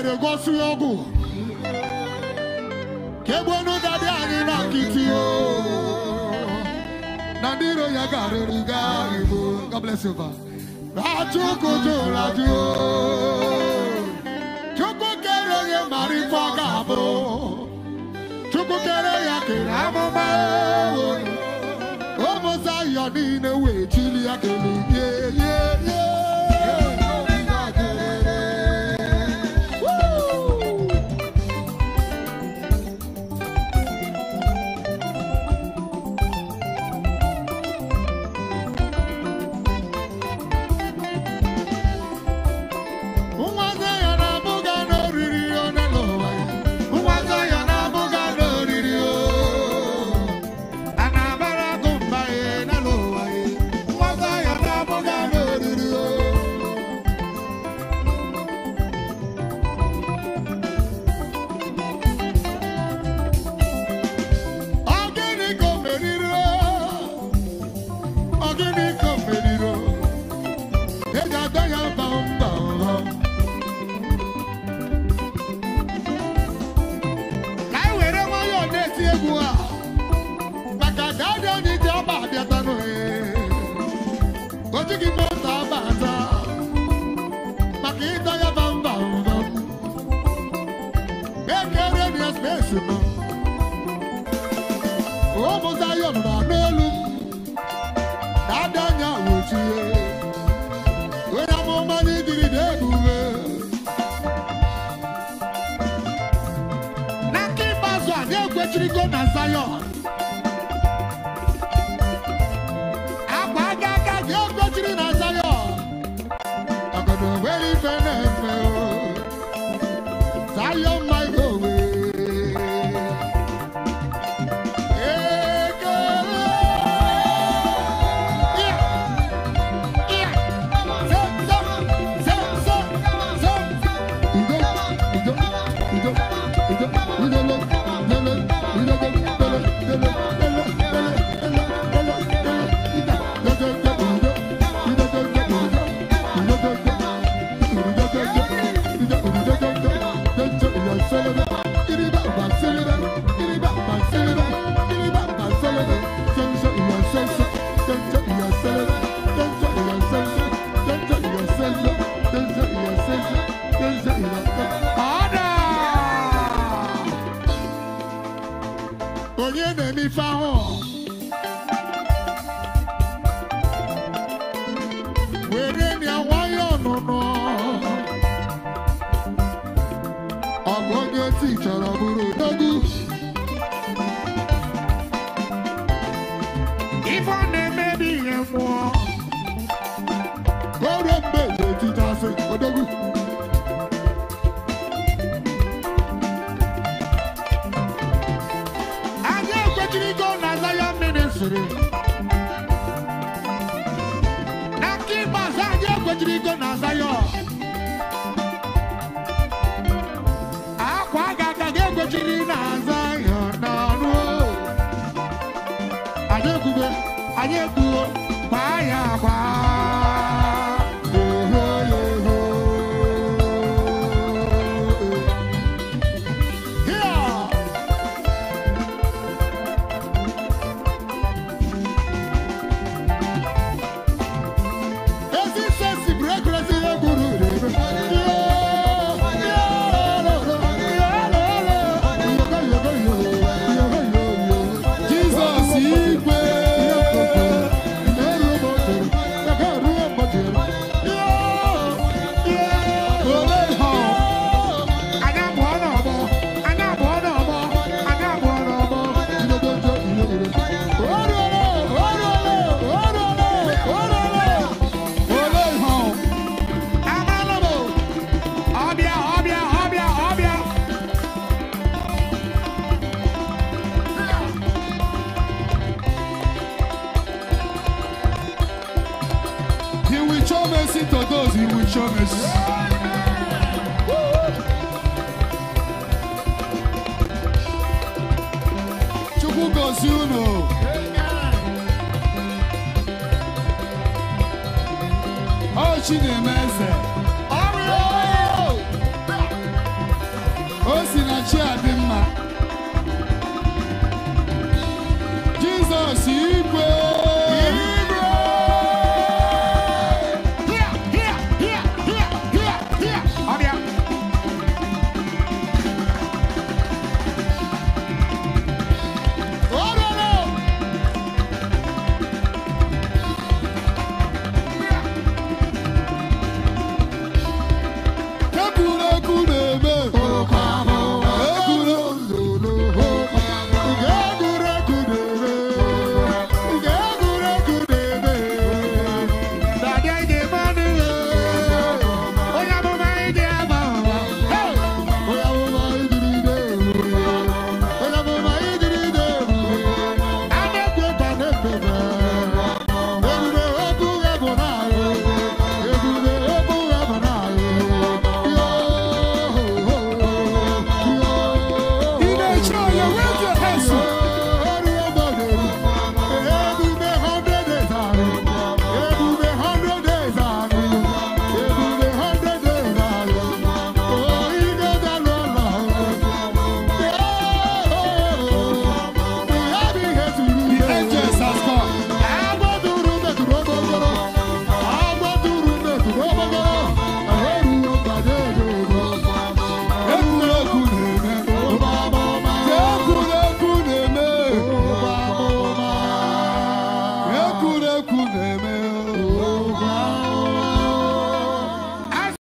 were gosi ọgwụ ka egbuonu dadi anyị na nkịtị o na ndị iro ya garịrị gaa igbo God bless you ba Chukwu jụrụ ajụ Chukwu kere onye mara ife ọ ga-abụ Chukwu kere ya kere amụma ụmụ Zayọn niile wee chili ya kele ye ye ye Woo! Nwa Zayọn abụghị n'oriri onye n'ụwa ya. Nwa Zayọn abụghị n'oriri o. A na-abara agụ mba ya n'elu ụwa ya. Nwa Zayọn abụghị n'oriri o. Ọ gịnị ka o meriri o? Ọ gịnị ka o meriri o? Eji agba ya mba mba mba. Ka anyị were nwayọọ na-eti egwu a maka dadi anyị ji ọba abịatanụ o jighị moto abata maka ịdọ ya ba mba mba ekere dị ya spesi nọ ụmụ Zayọn nọ n'elu dadi anya wochie onye amụma n'idiri dị ebube na nke ikpeazụ anyị ekwechirigo na Zayọn akwa aka aka gị ekwechiri na Zayọn ọgọdọ nwere ife na-efe o Zayọn ma ihe owe ekele Yeah. Yeah. Zem, zem, zem, zem, zem. Udo, udo, udo, udo, udele, dele, udele, dele, dele, dele, dele, dele, dele, dele, ida, dele, dele, udo, udo, dele, udo, udo, dele, udo, dele, udo, udo, dele, dele, ya selebe, iriba, ba selebe, iriba, ba selebe, iriba, ba selebe, sense, ya sense, sense, ya selebe, sense, ya sense, sense, ya sense, sense, ya sense, sense, ya sense. Ada! Onye na-eme ife ahụ were ya nwayọọ ọnụnọ ọ bụ onye ti chọrọ bụrụ odogwu ife ọ na-emebi ihe mmụọ o ruo mgbe ga-etitasị odogwu anyị ekwechirigo na Zion Ministry na nke ikpeazụ anyị ekwechirigo na Zion akwa aga aga gị ekwechiri na Zion na ọnụ anyị ekwugo anyị ekwugo gbaa ya agba Eho, eho. Here. Ezi sesi brekresi egwuru rere. Jizọs igwe ole ha Anya abụọ n'ọgbọ, anya abụọ n'ọgbọ, anya abụọ n'ọgbọ. Oruole, oruole, oruole, oruole. ole ha Amala m. Ọbịa, ọbịa, ọbịa, ọbịa. he will show mercy to those he will show mercy. Chukwu gozie unu. Ọ Chi na-eme eze.